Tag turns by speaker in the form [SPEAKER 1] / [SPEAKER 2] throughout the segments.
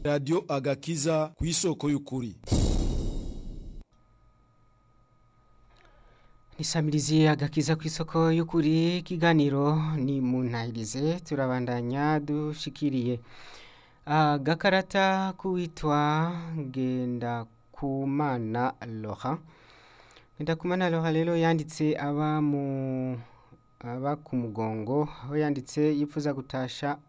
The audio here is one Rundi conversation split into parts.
[SPEAKER 1] radiyo agakiza ku isoko y'ukuri
[SPEAKER 2] nisamirizi agakiza ku isoko y'ukuri ikiganiro ni mu ntahirize turabandanya dushikiriye agakarata k'uwitwa ngendakumana loha ngendakumana loha rero yanditse aba mu aba ku mugongo aho yanditse yifuza gutasha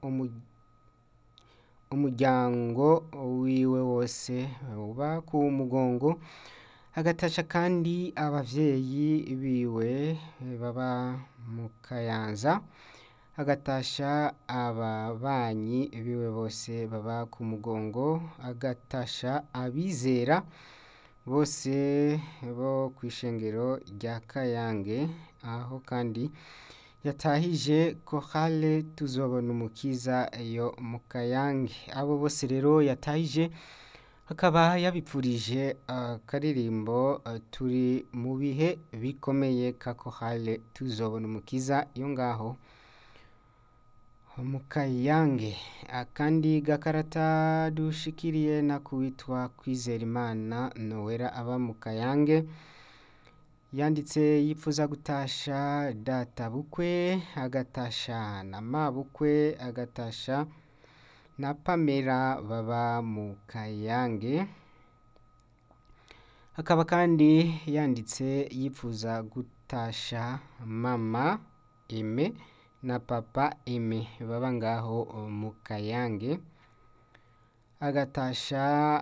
[SPEAKER 2] umuryango wiwe wose uba ku mugongo agatasha kandi abavyeyi biwe baba mu kayanza agatasha ababanyi biwe bose baba ku mugongo agatasha abizera bose bo kw'ishengero rya kayange aho kandi yatahije kohale tuzobona umukiza yo mu kayange abo bose rero yatahije akaba yabipfurije akaririmbo turi mu bihe bikomeye ka kohale tuzobona umukiza yo ngaho mu kayange akandi gakarata dushikiriye nakuwitwa kwizera imana nowera aba mu kayange yanditse yifuza gutasha data bukwe agatasha na mabukwe agatasha na pamela baba mu kayange akaba kandi yanditse yifuza gutasha mama eme na papa eme baba ngaho mu kayange agatasha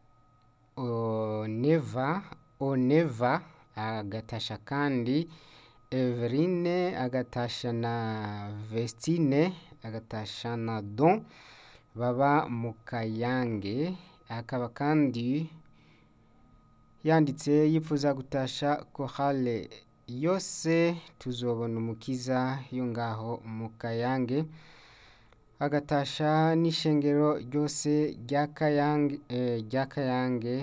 [SPEAKER 2] oneva oneva agatasha kandi everine agatasha na vestine agatasha na don baba mu kayange akaba kandi yanditse yifuza gutasha kohale yose tuzobona umukiza yo ngaho mu kayange agatasha n'ishengero ryose rya kayange rya kayange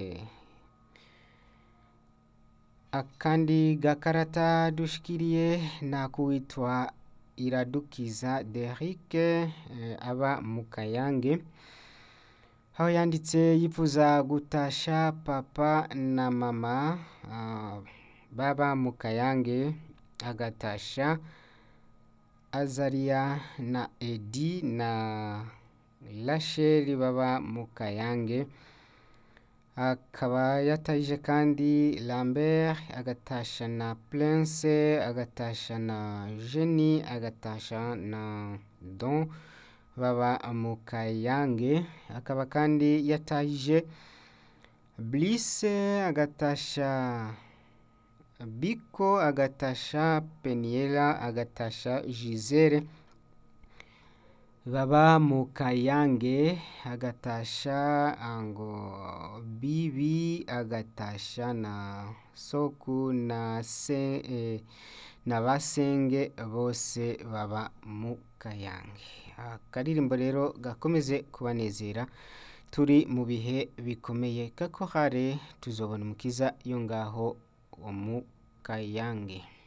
[SPEAKER 2] akandi gakarata dushikiriye nakuwitwa iradukiza derike aba mu kayange aho yanditse yifuza gutasha papa na mama baba mu kayange agatasha azariya na edi na rasheli baba mu kayange akaba yatahije kandi lambert agatasha na prince agatasha na jeni agatasha na don baba mu kayange akaba kandi yatahije blise agatasha biko agatasha peniela agatasha gisele baba mu kayange agatasha ngo bibi agatasha na soku na se eh, na basenge bose baba mu kayange akaririmbo rero gakomeze kubanezera turi mu bihe bikomeye kako hare tuzobona umukiza yo ngaho mu kayange